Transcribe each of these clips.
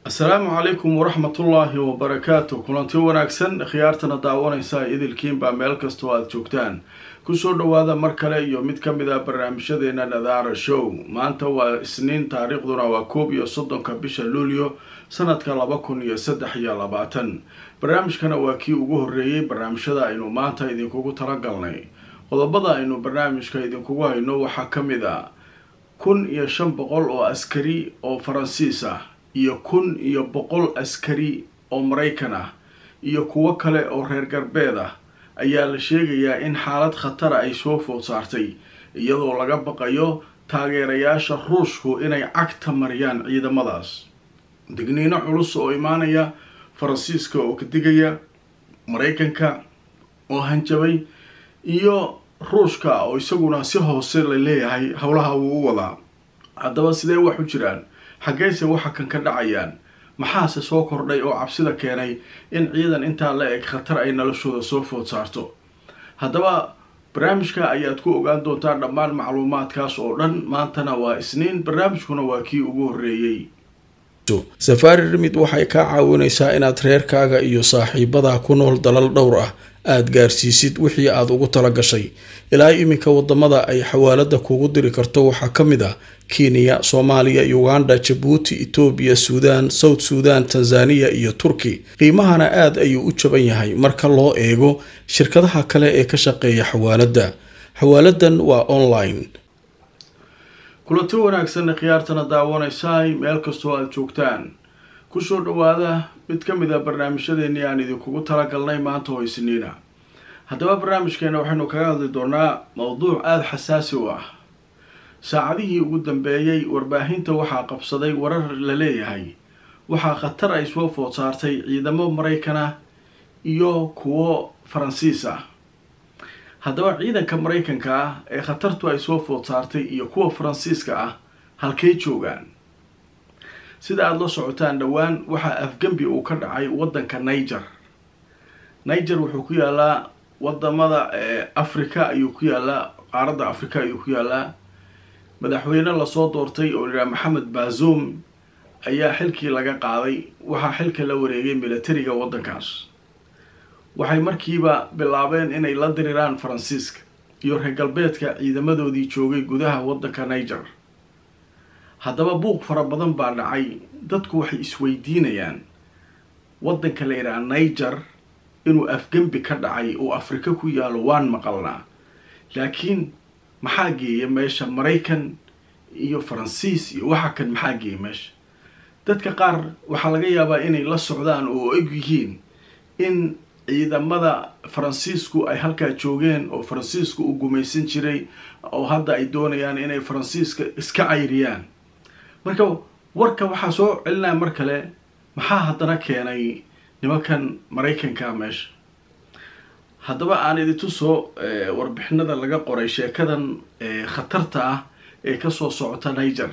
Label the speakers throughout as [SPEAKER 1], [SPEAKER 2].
[SPEAKER 1] asalaamu calaykum waraxmatullaahi wabarakaatu kulanti wanaagsan khiyaartana daawanaysa idilkiinbaa meel kastoo aada joogtaan kusoo dhawaada mar kale iyo mid ka mid ah barnaamijyadeena nadaara show maanta waa isniin taariikhduna waa koob iyo soddonka bisha luulyo sanadka laba kun iyo saddex iyo labaatan barnaamijkana waa kii ugu horreeyey barnaamijyada aynu maanta idinkugu talagalnay qodobada aynu barnaamijka idinkugu hayno waxaa ka mid a kun iyo shan boqol oo askari oo faransiis ah iyo kun iyo boqol askari oo maraykan ah iyo kuwo kale oo reer galbeed ah ayaa la sheegayaa in xaalad khatara ay soo food saartay iyadoo laga baqayo taageerayaasha ruushku inay cagta mariyaan ciidamadaas digniino culus oo imaanaya faransiiska oo ka digaya maraykanka oo hanjabay iyo ruushka oo isaguna si hoose la leeyahay howlaha wuu u wadaa haddaba sidee wax u jiraan xaggeyse waxa kan ka dhacayaan maxaase soo kordhay oo cabsida keenay in ciidan intaa la eg khatar ay noloshooda soo food saarto haddaba barnaamijka ayaad ku ogaan doontaa dhammaan macluumaadkaas oo dhan maantana waa isniin barnaamijkuna waa kii ugu horreeyey
[SPEAKER 2] safaari rimid waxay kaa caawinaysaa inaad reerkaaga iyo saaxiibadaa ku nool dalal dhowr ah aada gaarsiisid wixii aada ugu tala gashay ilaa iminka wadamada ay xawaalada kugu diri karto waxaa ka mid ah kenya soomaaliya uganda jabuuti etoobiya suudaan south suudan tanzaniya iyo turki qiimahana aada ayuu u jaban yahay marka loo eego shirkadaha kale ee ka shaqeeya xawaaladda xawaaladan waa online
[SPEAKER 1] kulanti wanaagsanna khiyaartana daawanaysaay meel kastoo aada joogtaan kusoo dhawaada mid ka mid a barnaamijyadeennii aan idinkugu talagalnay maanta oo isniina haddaba barnaamijkeena waxaynu kaga hadli doonaa mowduuc aada xasaasi u ah saacadihii ugu dambeeyey warbaahinta waxaa qabsaday warar la leeyahay waxaa khatar ay soo food saartay ciidamo maraykan ah iyo kuwo faransiis ah haddaba ciidanka maraykanka ah ee khatartu ay soo food saartay iyo kuwa faransiiska ah halkay joogaan sida aada la socotaan dhowaan waxaa afgembi uu ka dhacay waddanka niger niger wuxuu ku yaalaa wadamada africa ayuu ku yaalaa qaaradda africa ayuu ku yaalaa madaxweyne lasoo doortay oo layihaha maxamed bazoum ayaa xilkii laga qaaday waxaa xilka la wareegay militariga waddankaas waxay markiiba bilaabeen inay la diriraan faransiiska iyo reer galbeedka ciidamadoodii joogay gudaha waddanka niger haddaba buuq fara badan baa dhacay dadku waxay isweydiinayaan waddanka la yidhaha niger inuu afgembi ka dhacay oo afrika ku yaalo waan maqalnaa laakiin maxaa geeya meesha maraykan iyo faransiis iyo waxa kan maxaa geeya meesha dadka qaar waxaa laga yaabaa inay la socdaan oo og yihiin in ciidamada faransiisku ay halkaa joogeen oo faransiisku uu gumaysan jiray oo hadda ay doonayaan inay faransiiska iska cayriyaan marka warka waxaa soo celinaya mar kale maxaa haddana keenay nimankan maraykanka meesha haddaba aan idintusoo warbixinada laga qoray sheekadan khatarta ah ee kasoo socota niger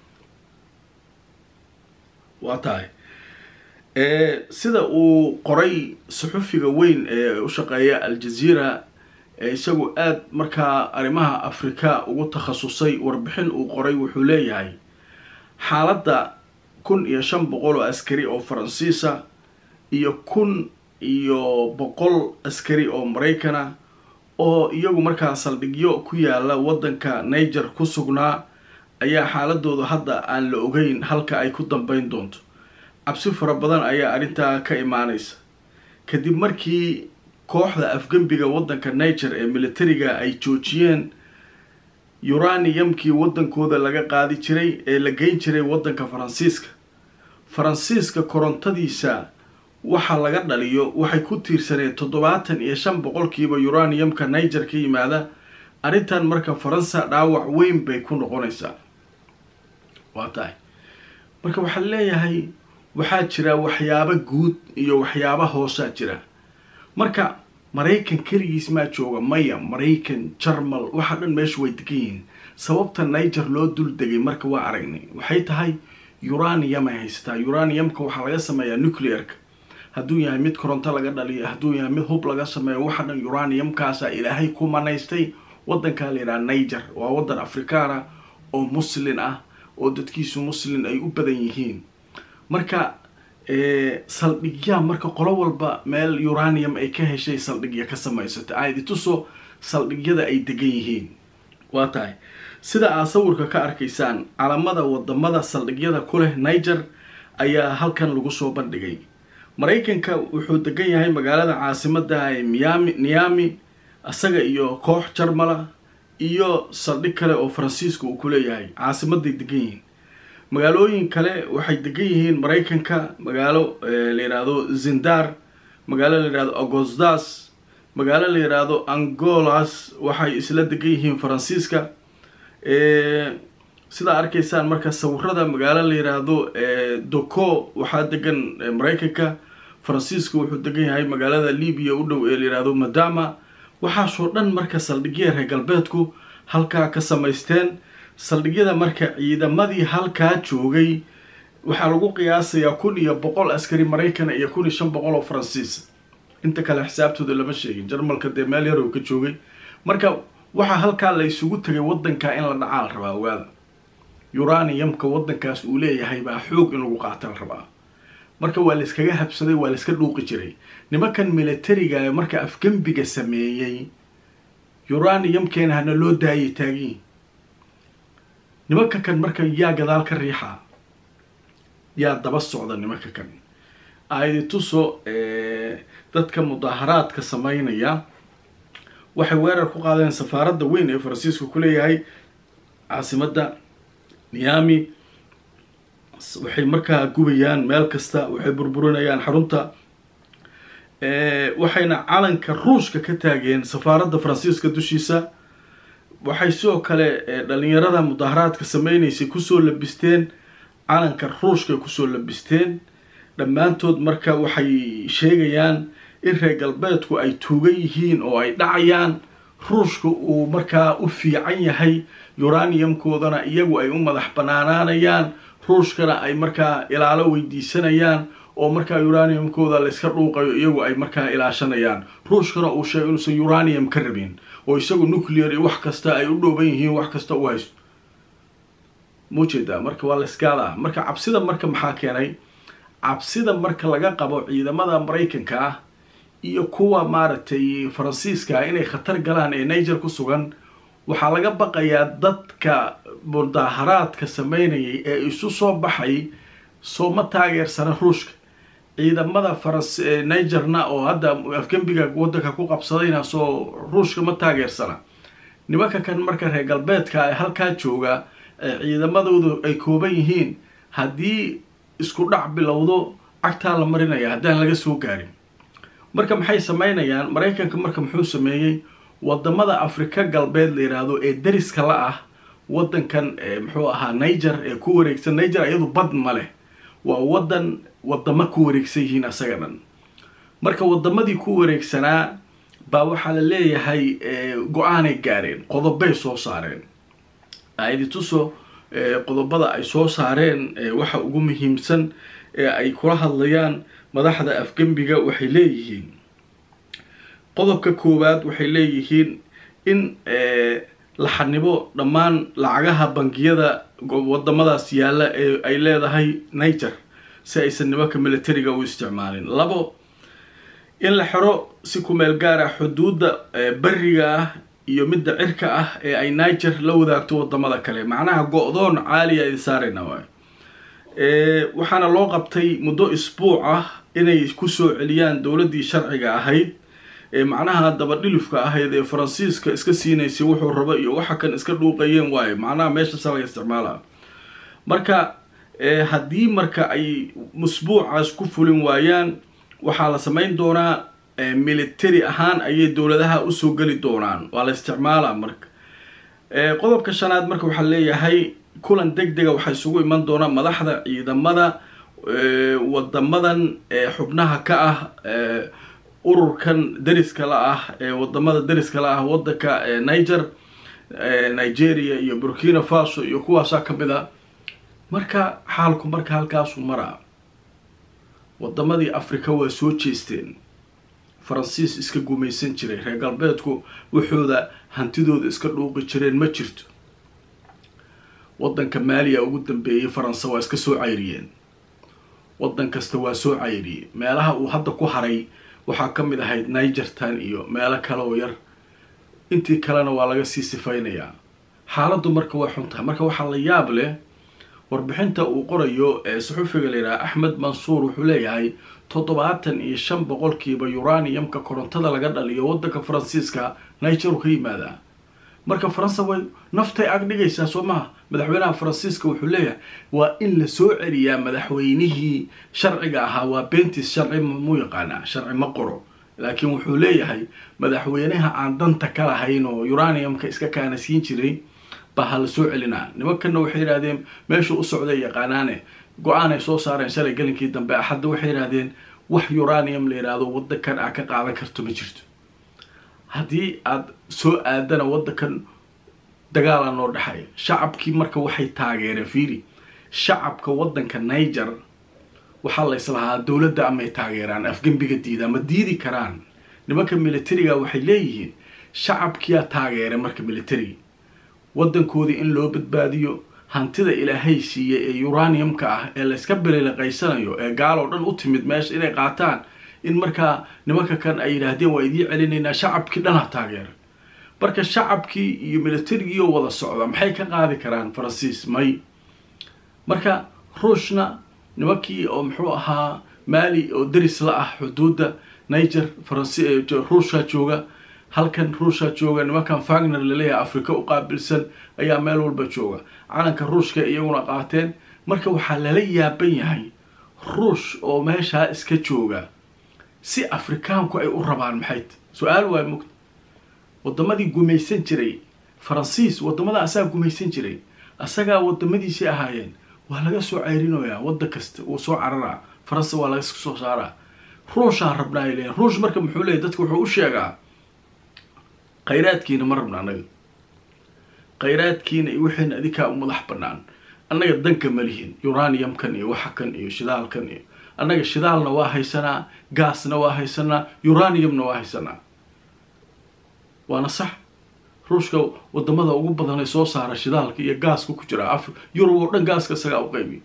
[SPEAKER 1] waa tahay sida uu qoray saxufiga weyn ee u shaqeeya al-jazeera ee isagu aada markaa arrimaha afrika ugu takhasusay warbixin uu qoray wuxuu leeyahay xaaladda kun iyo shan boqol oo askari oo faransiisa iyo kun iyo boqol askari oo maraykana oo iyagu markaa saldhigyo ku yaala waddanka niger ku sugnaa ayaa xaaladooda hadda aan la ogeyn halka ay ku dambeyn doonto cabsi fara badan ayaa arrintaa ka imaanaysa kadib markii kooxda afgembiga waddanka niger ee militariga ay joojiyeen uraniyamkii waddankooda laga qaadi jiray ee la geyn jiray waddanka faransiiska faransiiska korontadiisa waxa laga dhaliyo waxay ku tiirsaneen toddobaatan iyo shan boqolkiiba uraniyamka niger ka yimaada arrintan marka faransa dhaawac weyn bay ku noqonaysaa waa tahay marka waxaa leeyahay waxaa jira waxyaabo guud iyo waxyaaba hoosaa jira marka maraykan keligiis maa jooga maya maraykan jarmal waxa dhan meesha way degan yihiin sababta niger loo dul degay marka waa aragnay waxay tahay uraniyam ay haysataa uraniyamka waxaa laga sameeyaa nuclearka hadduu yahay mid koronto laga dhaliyo hadduu yahay mid hub laga sameeyo waxa dhan uraniyamkaasa ilaahay ku manaystay waddankaa la yidhaha niger waa waddan afrikaana oo muslin ah oo dadkiisu muslin ay u badan yihiin marka saldhigyaa marka qolo walba meel uranium ay ka heshay saldhigya ka samaysatay aan idintuso saldhigyada ay degan yihiin waa tahay sida aad sawirka ka arkaysaan calamada wadamada saldhigyada ku leh niger ayaa halkan lagu soo bandhigay maraykanka wuxuu degan yahay magaalada caasimada ee miami niami isaga iyo koox jarmala iyo saldhig kale oo faransiiska uu ku leeyahay caasimaday degan yihiin magaalooyin kale waxay degan yihiin maraykanka magaalo la yidhaahdo zindar magaalo la yidhahdo agostas magaalo la yidhaahdo angolas waxay isla degan yihiin faransiiska sidaa arkaysaan marka sawirada magaalo la yidhaahdo doco waxaa degan maraykanka faransiiska wuxuu degan yahay magaalada libiya u dhow ee la yidhaahdo madama waxaasoo dhan marka saldhigya reer galbeedku halkaa ka samaysteen saldhigyada marka ciidamadii halkaa joogay waxaa lagu qiyaasayaa kun iyo boqol askari maraykan iyo kun iyo shan boqol oo faransiis inta kale xisaabtooda lama sheegin jarmalka dee meel yarow ka joogay marka waxaa halkaa la isugu tegay wadanka in la dhacaa la rabaa ogaada uraniumka wadankaas uu leeyahay baa xoog in lagu qaata la rabaa marka waa layskaga habsaday waa layska dhuuqi jiray nimankan militariga marka afgembiga sameeyey uraniumkeena hana loo daayay taagiin nimanka kan marka yaa gadaal ka riixaa yaa daba socda nimanka kan aidi tuso dadka mudaaharaadka sameynaya waxay weerar ku qaadeen safaaradda weyn ee faransiiska ku leeyahay caasimadda niami waxay markaa gubayaan meel kasta waxay burburinayaan xarunta waxayna calanka ruushka ka taageen safaaradda faransiiska dushiisa waxay sidoo kale dhalinyarada mudaaharaadka sameynaysay kusoo labisteen calanka ruushka kusoo labisteen dhammaantood marka waxay sheegayaan in reer galbeedku ay tuugan yihiin oo ay dhacayaan ruushka uu markaa u fiican yahay uraniumkoodana iyagu ay u madax banaanaanayaan ruushkana ay markaa ilaalo weydiisanayaan oo markaa uraniumkooda layska dhuuqayo iyagu ay markaa ilaashanayaan ruushkana uu sheegay inuusan uranium ka rabin oo isagu nuclear iyo wax kasta ay u dhooban yihiin wax kasta u haysto muujeedaa marka waa layskaadaa marka cabsida marka maxaa keenay cabsida marka laga qabo ciidamada maraykanka ah iyo kuwa maaragtay faransiiska inay khatar galaan ee niger ku sugan waxaa laga baqayaa dadka mudaaharaadka sameynayay ee isu soo baxay soo ma taageersana ruushka ciidamada faras nigerna oo hadda afgembiga wadanka ku qabsadayna soo ruushka ma taageersana nimanka kan marka reer galbeedka ee halkaa jooga ciidamadoodu ay kooban yihiin haddii isku dhac bilowdo cagtaa la marinaya haddaan laga soo gaarin marka maxay sameynayaan maraykanka marka muxuu sameeyey wadamada afrika galbeed la yidhaahdo ee dariska la ah wadankan muxuu ahaa niger ee ku wareegsan niger iyadu bad ma leh waa wadan wadamo ku wareegsan yihiin asaga dhan marka wadamadii ku wareegsanaa baa waxaa la leeyahay go-aanay gaareen qodobay soo saareen aidi tuso qodobada ay soo saareen waxa ugu muhiimsan ee ay kula hadlayaan madaxda afgembiga waxay leeyihiin qodobka koowaad waxay leeyihiin in la xanibo dhammaan lacagaha bangiyada wadamadaas yaalla ee ay leedahay niger si aysan nimanka militariga u isticmaalin labo in la xiro si kumeel gaar ah xuduudda beriga ah iyo midda cirka ah ee ay niger la wadaagto wadamada kale macnaha go-doon caaliya idi saarayna waay waxaana loo qabtay muddo isbuuc ah inay kusoo celiyaan dowladdii sharciga ahayd ee macnaha dabadhilifka ahayd ee faransiiska iska siinaysay wuxuu rabo iyo waxa kan iska dhuuqayeen waayo macnaha meeshasa laga isticmaala marka haddii marka ay musbuucaas ku fulin waayaan waxaa la samayn doonaa military ahaan ayay dowladaha usoo geli doonaan waa la isticmaalaa marka qodobka shanaad marka waxaa leeyahay kulan deg dega waxaa isugu iman doonaa madaxda ciidamada wadamadan xubnaha ka ah ururkan dariska la ah ee wadamada dariska la ah wadanka niger nigeria iyo burkina faso iyo kuwaasaa kamid a marka xaalku marka halkaasuu maraa wadamadii africa waa soo jeesteen faransiis iska gumaysan jiray reer galbeedku waxooda hantidooda iska dhuuqi jireen ma jirto wadanka maaliya ugu dambeeyay faransa waa iska soo cayriyeen waddan kasta waa soo cayriyey meelaha uu hadda ku haray waxaa ka mid ahayd nigertan iyo meelo kale oo yar intii kalena waa laga sii sifaynayaa xaaladdu marka way xun tahay marka waxaa la yaab leh warbixinta uu qorayo ee saxufiga layidhaha axmed mansuur wuxuu leeyahay toddobaatan iyo shan boqolkiiba uraniumka korontada laga dhaliyo waddanka faransiiska nigeru ka yimaadaa marka faransa way naftay ag dhigaysaa soo maha madaxweynaha faransiiska wuxuu leeyahay waa in la soo celiyaa madaxweynihii sharciga ahaa waa bentis sharci mu yaqaanaa sharci ma qoro laakiin wuxuu leeyahay madaxweynaha aan danta ka lahayn oo uraniumka iska kaana siin jiray baa ha la soo celinaa nimankanna waxay yidhahdeen meeshuu u socday yaqaanaane go-aan ay soo saareen shalay galinkii dambe axadda waxay yidhahdeen wax uranium la yidhaahdo waddankan aa ka qaadan karto ma jirto haddii aada soo aadana waddankan dagaala noo dhexeeya shacabkii marka waxay taageereen fiiri shacabka waddanka niger waxaa la islahaa dowladda amay taageeraan afgembiga diida ma diidi karaan nimanka militariga waxay leeyihiin shacabkiyaa taageeray marka militariga waddankoodii in loo badbaadiyo hantida ilaahay siiyey ee uraniumka ah ee layska bilileqaysanayo ee gaaloo dhan u timid meesha inay qaataan in markaa nimanka kan ay yidhaahdeen waa idiin celinaynaa shacabkii dhanha taageera marka shacabkii iyo militarigiioo wada socda maxay ka qaadi karaan faransiis may marka ruushna nimankii oo muxuu ahaa maali oo daris la ah xuduudda niger faransi ruushka jooga halkan ruushka jooga nimankan fagner laleeyahay afrika u qaabilsan ayaa meel walba jooga calanka ruushka iyaguna qaateen marka waxaa lala yaaban yahay ruush oo meeshaa iska jooga si afrikaanku ay u rabaan maxayt su-aal waay mugta wadamadii gumaysan jiray faransiis wadamada asagaa gumaysan jiray asagaa wadamadiisii ahaayeen waa laga soo ceyrinoyaa waddan kasta wuu soo cararaa faransa waa laga soo saaraa ruushaa rabnaa ay leeyiin ruush marka muxuu leeyahy dadka wuxuu u sheegaa khayraadkiina ma rabna annaga khayraadkiina iyo wixiina adinkaa u madax banaan annaga danka ma lihin uraniumkan iyo waxakan iyo shidaalkan iyo annaga shidaalna waa haysanaa gaasna waa haysanaa uraniumna waa haysanaa waana sax ruushka wadamada ugu badan ee soo saara shidaalka iyo gaaska ku jira af yurub oo dhan gaaska isagaa u qaybiy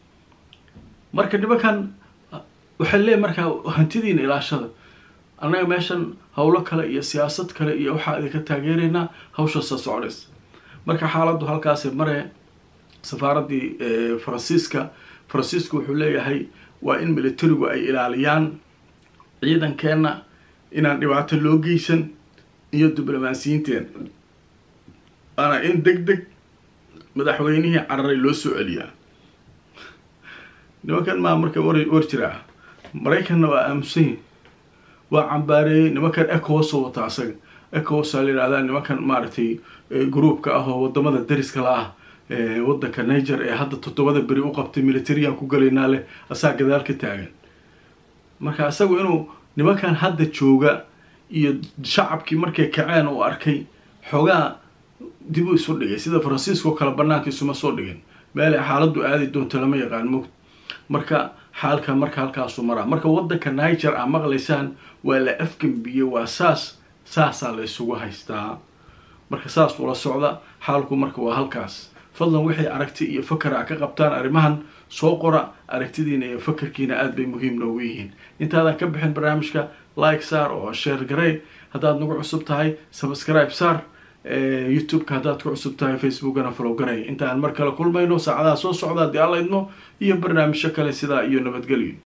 [SPEAKER 1] marka nimankan waxay leeyahy markaa hantidiina ilaashada annaga meeshan howlo kale iyo siyaasad kale iyo waxaa idinka taageeraynaa hawshaasa socdays marka xaaladdu halkaasay maree safaaraddii faransiiska faransiiska wuxuu leeyahay waa in militarigu ay ilaaliyaan ciidankeenna inaan dhibaato loo geysan iyo diblomaasiyiinteen waana in deg deg madaxweynihii cararay loo soo celiyaa nimankan maa marka war war jiraa maraykanna waa aamusanyi waa cambaareeyey nimankan ecowas oo wata asaga ecowas aa la yihahdaa nimankan maaragtay groupka ah oo wadamada dariska la ah waddanka niger ee hadda toddobada beri u qabtay militariyan ku galaynaa leh asaa gadaal ka taagan marka isagu inuu nimankan hadda jooga iyo shacabkii markay kaceen uu arkay xoogaa dib u isu dhigay sida faransiiska oo kale banaanka isuma soo dhigin meelay xaaladdu aadi doonto lama yaqaan mugd marka xaalka marka halkaasu maraa marka waddanka niger aa maqlaysaan waa la afgambiyey waa saas saasaa la isugu haystaa marka saas ula socda xaalku marka waa halkaas fadlan waxay aragti iyo fakar a ka qabtaan arrimahan soo qora aragtidiina iyo fakarkiina aada bay muhiim noogu yihiin intaadan ka bixin barnaamijka like saar oo sheer garey haddaad nagu cusub tahay subscribe saar youtube-ka haddaad ku cusub tahay facebookana follow garay intaan mar kale kulmayno saacadaha soo socda haddii alla idmo iyo barnaamijyo kale sidaa iyo nabadgelyo